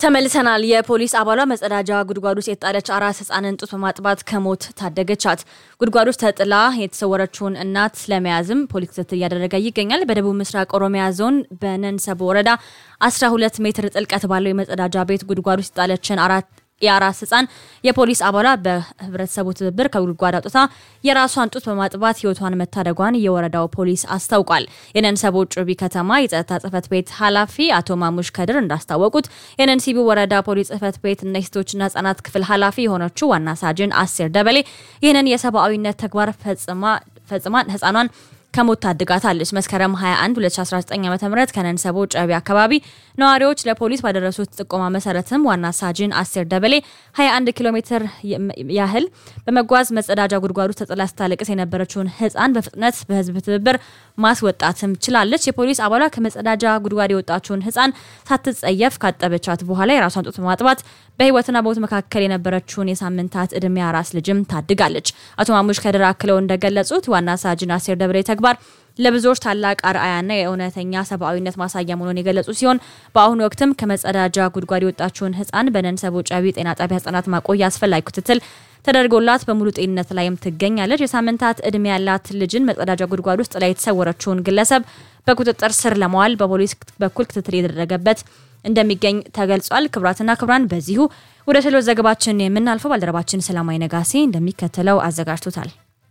ተመልሰናል። የፖሊስ አባሏ መጸዳጃ ጉድጓድ ውስጥ የተጣለች አራስ ህጻንን ጡት በማጥባት ከሞት ታደገቻት። ጉድጓድ ውስጥ ተጥላ የተሰወረችውን እናት ለመያዝም ፖሊስ ክትትል እያደረገ ይገኛል። በደቡብ ምስራቅ ኦሮሚያ ዞን በነንሰቦ ወረዳ 12 ሜትር ጥልቀት ባለው የመጸዳጃ ቤት ጉድጓድ ውስጥ የጣለችን አራት የአራስ ህጻን የፖሊስ አባሏ በህብረተሰቡ ትብብር ከጉድጓድ አውጥታ የራሷን ጡት በማጥባት ህይወቷን መታደጓን የወረዳው ፖሊስ አስታውቋል። የነንሰቦ ጩቢ ከተማ የጸጥታ ጽህፈት ቤት ኃላፊ አቶ ማሙሽ ከድር እንዳስታወቁት የነንሲቢ ወረዳ ፖሊስ ጽህፈት ቤት እና የሴቶችና ህጻናት ክፍል ኃላፊ የሆነችው ዋና ሳጅን አሴር ደበሌ ይህንን የሰብአዊነት ተግባር ፈጽማን ህጻኗን ከሞት ታድጋታለች። መስከረም 21 2019 ዓ ም ከነንሰቦ ጨቢ አካባቢ ነዋሪዎች ለፖሊስ ባደረሱት ጥቆማ መሰረትም ዋና ሳጅን አሴር ደበሌ 21 ኪሎ ሜትር ያህል በመጓዝ መጸዳጃ ጉድጓዱ ተጥላ ስታለቅስ የነበረችውን ህፃን በፍጥነት በህዝብ ትብብር ማስወጣትም ችላለች። የፖሊስ አባሏ ከመጸዳጃ ጉድጓድ የወጣችውን ህፃን ሳትጸየፍ ካጠበቻት በኋላ የራሷን ጡት በማጥባት በህይወትና በሞት መካከል የነበረችውን የሳምንታት እድሜ አራስ ልጅም ታድጋለች። አቶ ማሙሽ ከድር አክለው እንደገለጹት ዋና ሳጅን አሴር ደበሌ ተግባር ለብዙዎች ታላቅ አርአያና የእውነተኛ ሰብአዊነት ማሳያ መሆኑን የገለጹ ሲሆን በአሁኑ ወቅትም ከመጸዳጃ ጉድጓድ የወጣችውን ህፃን በነንሰቦ ጨቢ ጤና ጣቢያ ህጻናት ማቆያ አስፈላጊ ክትትል ተደርጎላት በሙሉ ጤንነት ላይም ትገኛለች። የሳምንታት እድሜ ያላት ልጅን መጸዳጃ ጉድጓድ ውስጥ ላይ የተሰወረችውን ግለሰብ በቁጥጥር ስር ለመዋል በፖሊስ በኩል ክትትል የተደረገበት እንደሚገኝ ተገልጿል። ክቡራትና ክቡራን በዚሁ ወደ ሌሎች ዘገባችን የምናልፈው ባልደረባችን ሰላማዊ ነጋሴ እንደሚከተለው አዘጋጅቶታል።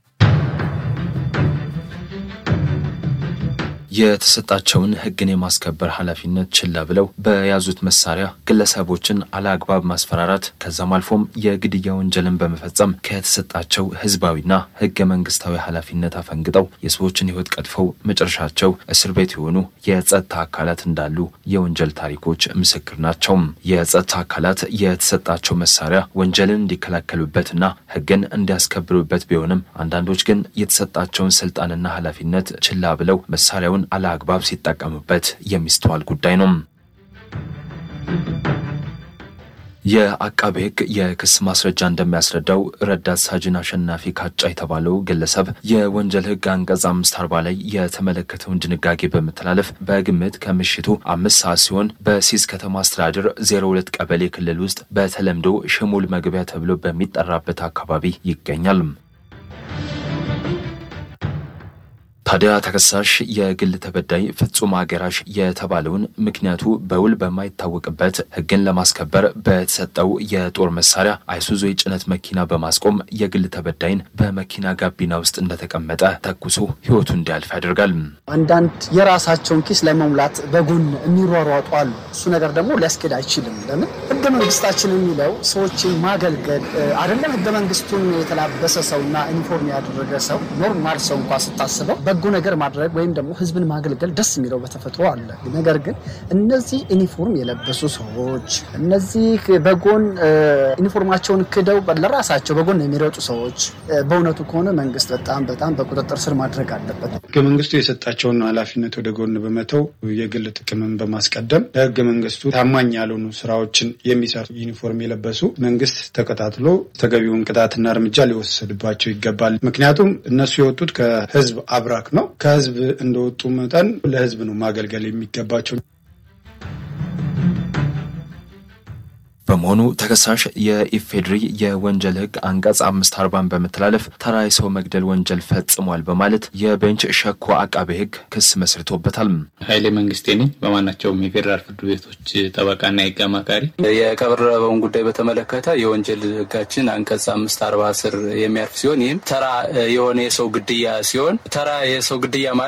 የተሰጣቸውን ህግን የማስከበር ኃላፊነት ችላ ብለው በያዙት መሳሪያ ግለሰቦችን አለአግባብ ማስፈራራት ከዛም አልፎም የግድያ ወንጀልን በመፈጸም ከተሰጣቸው ህዝባዊና ህገ መንግስታዊ ኃላፊነት አፈንግጠው የሰዎችን ህይወት ቀጥፈው መጨረሻቸው እስር ቤት የሆኑ የጸጥታ አካላት እንዳሉ የወንጀል ታሪኮች ምስክር ናቸው። የጸጥታ አካላት የተሰጣቸው መሳሪያ ወንጀልን እንዲከላከሉበትና ህግን እንዲያስከብሩበት ቢሆንም አንዳንዶች ግን የተሰጣቸውን ስልጣንና ኃላፊነት ችላ ብለው መሳሪያውን አለአግባብ ሲጠቀሙበት የሚስተዋል ጉዳይ ነው። የአቃቤ ህግ የክስ ማስረጃ እንደሚያስረዳው ረዳት ሳጅን አሸናፊ ካጫ የተባለው ግለሰብ የወንጀል ህግ አንቀጽ አምስት አርባ ላይ የተመለከተውን ድንጋጌ በመተላለፍ በግምት ከምሽቱ አምስት ሰዓት ሲሆን በሲስ ከተማ አስተዳደር ዜሮ ሁለት ቀበሌ ክልል ውስጥ በተለምዶ ሽሙል መግቢያ ተብሎ በሚጠራበት አካባቢ ይገኛል። ታዲያ ተከሳሽ የግል ተበዳይ ፍጹም አገራሽ የተባለውን ምክንያቱ በውል በማይታወቅበት ህግን ለማስከበር በተሰጠው የጦር መሳሪያ አይሱዙ የጭነት መኪና በማስቆም የግል ተበዳይን በመኪና ጋቢና ውስጥ እንደተቀመጠ ተኩሶ ህይወቱ እንዲያልፍ ያደርጋል። አንዳንድ የራሳቸውን ኪስ ለመሙላት በጎን የሚሯሯጡ አሉ። እሱ ነገር ደግሞ ሊያስኬድ አይችልም። ለምን ህገ መንግስታችን የሚለው ሰዎችን ማገልገል አይደለም። ህገ መንግስቱን የተላበሰ ሰውና ዩኒፎርም ያደረገ ሰው ኖርማል ሰው እንኳ ስታስበው በጎ ነገር ማድረግ ወይም ደግሞ ህዝብን ማገልገል ደስ የሚለው በተፈጥሮ አለ። ነገር ግን እነዚህ ዩኒፎርም የለበሱ ሰዎች እነዚህ በጎን ዩኒፎርማቸውን ክደው ለራሳቸው በጎን የሚሮጡ ሰዎች በእውነቱ ከሆነ መንግስት በጣም በጣም በቁጥጥር ስር ማድረግ አለበት። ህገ መንግስቱ የሰጣቸውን ኃላፊነት ወደ ጎን በመተው የግል ጥቅምን በማስቀደም ለህገ መንግስቱ ታማኝ ያልሆኑ ስራዎችን የሚሰሩ ዩኒፎርም የለበሱ መንግስት ተከታትሎ ተገቢውን ቅጣትና እርምጃ ሊወሰድባቸው ይገባል። ምክንያቱም እነሱ የወጡት ከህዝብ አብራክ ነው። ከህዝብ እንደወጡ መጠን ለህዝብ ነው ማገልገል የሚገባቸው። በመሆኑ ተከሳሽ የኢፌድሪ የወንጀል ህግ አንቀጽ አምስት አርባን በመተላለፍ ተራ የሰው መግደል ወንጀል ፈጽሟል በማለት የቤንች ሸኮ አቃቤ ህግ ክስ መስርቶበታል። ኃይሌ መንግስቴ ነኝ። በማናቸውም የፌዴራል ፍርድ ቤቶች ጠበቃና የህግ አማካሪ። የቀረበውን ጉዳይ በተመለከተ የወንጀል ህጋችን አንቀጽ አምስት አርባ ስር የሚያርፍ ሲሆን ይህም ተራ የሆነ የሰው ግድያ ሲሆን ተራ የሰው ግድያ